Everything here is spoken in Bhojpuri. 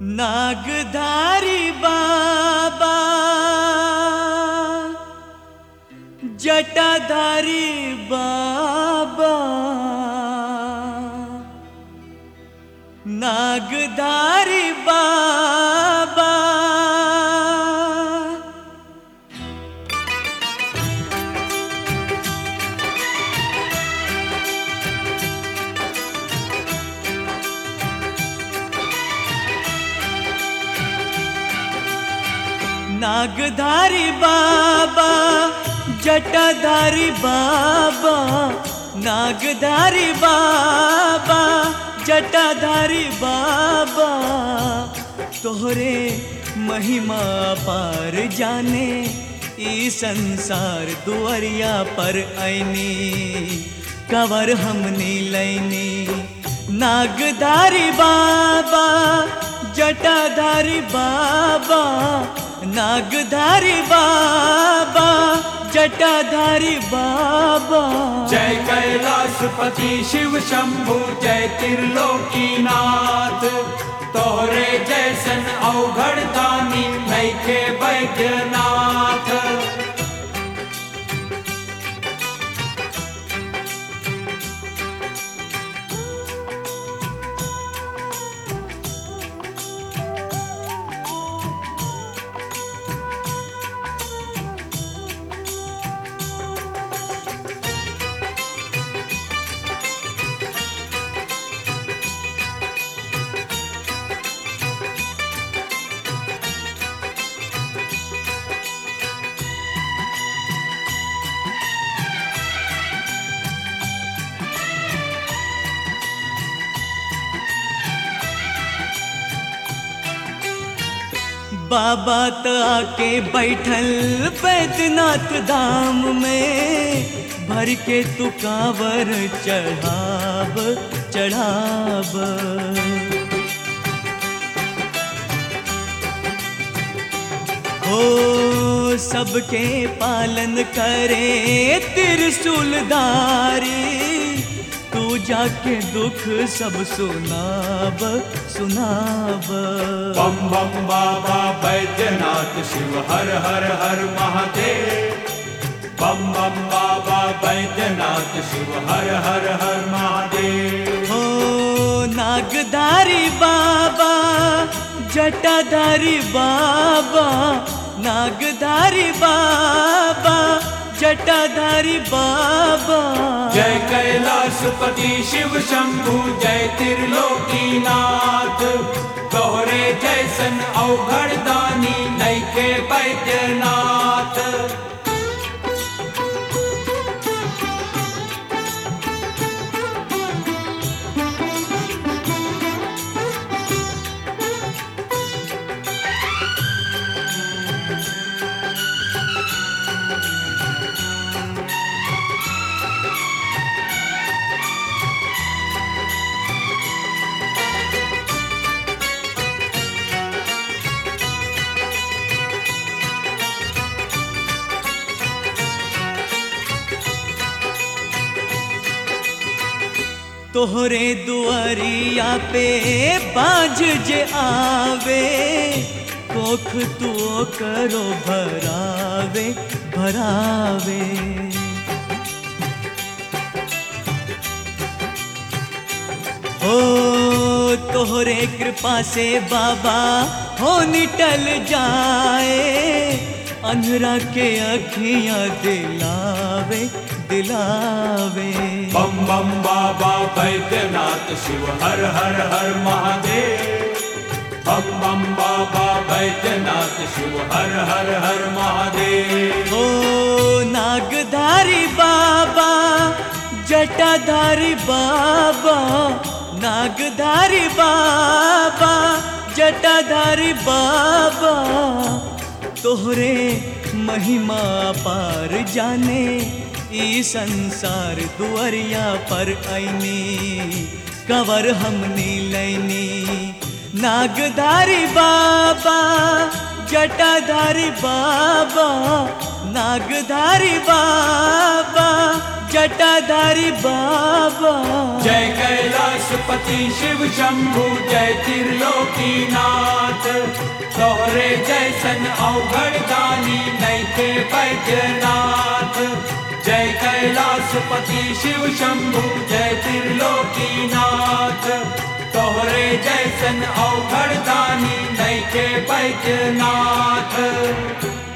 नागधारी बाबा जटाधारी बाबा नागधारी बाबा नागधारी बाबा जटाधारी बाबा नागधारी बाबा जटाधारी बाबा तोहरे महिमा पार जाने ई संसार दुआरिया पर ऐनी कवर हमनी लैनी नागधारी बाबा जटाधारी बाबा नागधारी बाबा जटाधारी बाबा जय कैलाशपति शिव शंभु जय त्रिलोकीनाथ तोहरे जैसन अवघड़ दानी नैखे वैद्यनाथ बाबा त आके बैठल बैद्यनाथ धाम में भर के तू कांवर चढ़ाब चढ़ाब हो सबके पालन करे त्रिशूलधारी तू जाके दुख सब सुनाब सुनाब बम बम बाबा वैद्यनाथ शिव हर हर हर महादेव बम बम बाबा वैद्यनाथ शिव हर हर हर महादेव हो नागधारी बाबा जटाधारी बाबा नागधारी बाबा जटाधारी बाबा जय कैलाशपति शिव शंभु जय त्रिलोकीनाथ तोहरे जैसन अवघड़ दानी नैके वैद्यनाथ तोहरे दुआरिया पे बाज जे आवे कोख तू करो भरावे भरावे हो तोहरे कृपा से बाबा हो निटल जाए अंधरा के अखियां दिलावे दिलावे बम बम बाबा वैद्यनाथ शिव हर हर हर महादेव बम बम बाबा वैद्यनाथ शिव हर हर हर महादेव ओ नागधारी बाबा जटाधारी बाबा नागधारी बाबा जटाधारी बाबा तोहरे महिमा पार जाने ई संसार दुआरिया पर ऐनी कवर हमनी लैनी नागधारी बाबा जटाधारी बाबा नागधारी बाबा जटाधारी बाबा जय कैलाशपति शिव शंभु जय त्रिलोकीनाथ तोहरे जैसन अवघड़ दानी नैके बैद्यनाथ जय कैलाशपति शिव शंभु जय त्रिलोकीनाथ तोहरे जैसन अवघड़ दानी नैके बैद्यनाथ